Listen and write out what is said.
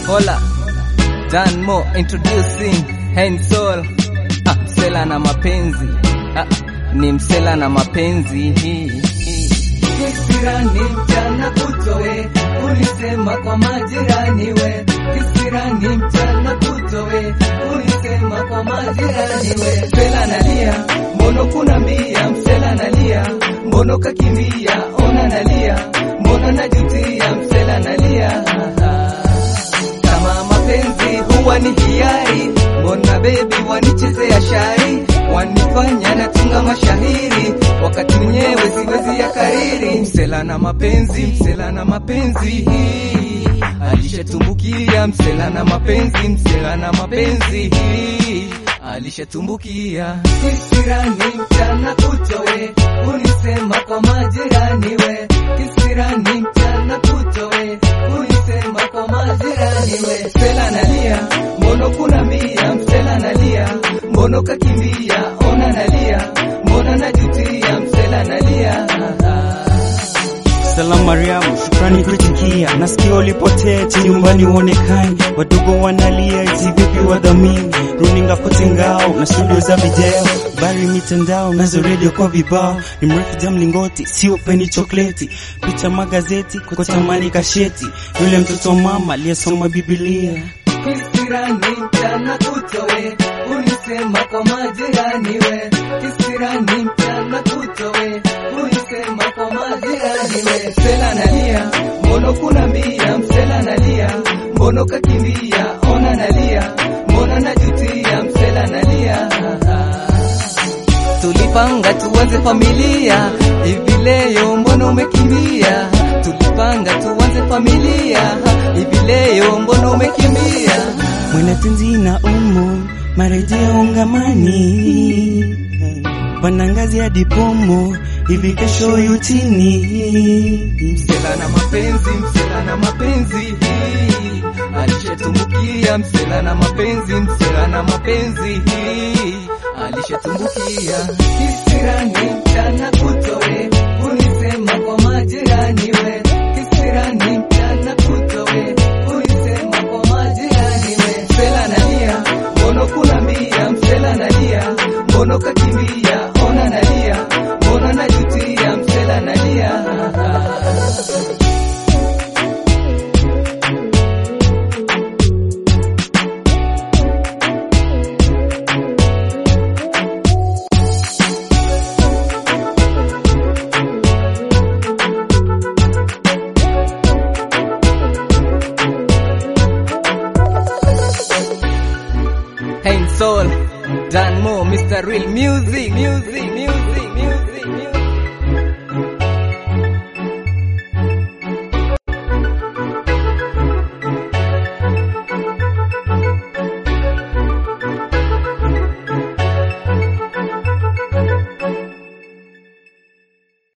Hola, Dan Mo introducing Hensol. Ah, msela na mapenzi. Ah, ni msela na mapenzi. Kisirani mchana kutowe, ulisema kwa majirani we. Kisirani mchana kutowe, ulisema kwa majirani we. Msela nalia, mbono kuna mbia, msela nalia, mbono kakimbia, ona nalia, mbono najutia, msela nalia. Kama mapenzi huwa ni hiari, mbona bebi wanichezea shari, wanifanya natunga mashahiri, wakati mwenyewe siwezi ya kariri. Msela na mapenzi, msela na mapenzi alishatumbukia, msela na mapenzi, msela na mapenzi alishatumbukia. Kisirani mchana kutowe, ulisema kwa majirani we. Kisirani mchana kutowe, ulisema kwa majirani we. Msela nalia, mbono kuna mbia, msela nalia, mbono kakimbia, ona nalia, mbona najutia, msela nalia. Salamu Mariamu, shukrani kuitikia. Nasikia ulipotea eti nyumbani uonekani, wadogo wanalia eti vipi wadhamini, runinga kote ngao na studio za video, bari mitandao nazo redio kwa vibao, ni mrefu ja mlingoti, sio peni chokleti, picha magazeti kwa tamani kasheti, yule mtoto wa mama aliyesoma Biblia. Kisirani mchana kutowe, ulisema kwa majirani we. Kisirani mchana kutowe, ulisema kwa majirani we. Msela nalia, mbono kuna mbia, msela nalia, mbono kakimbia, ona nalia, mbona najutia, msela nalia. Tulipanga tuanze familia, hivi leo mbona umekimbia? Tulipanga tuanze familia, hivi leo mbona umekimbia? Mwanatenzi na umo marejeo ungamani panangazi hadi pomo hivi kesho yutini Msela na mapenzi, msela na mapenzi alishatumbukia, msela na mapenzi, msela na mapenzi alishatumbukia. Kisirani mchana kutowe, ulisema kwa majirani we. Kisirani mchana kutowe, ulisema kwa majirani we. Msela nalia, mbono kuna mbia, msela nalia, mbono kakimbia, ona nalia, mbona najutia, msela nalia. Hey Soul, Dan Mo, Mr. Real Music, music, music, music, music.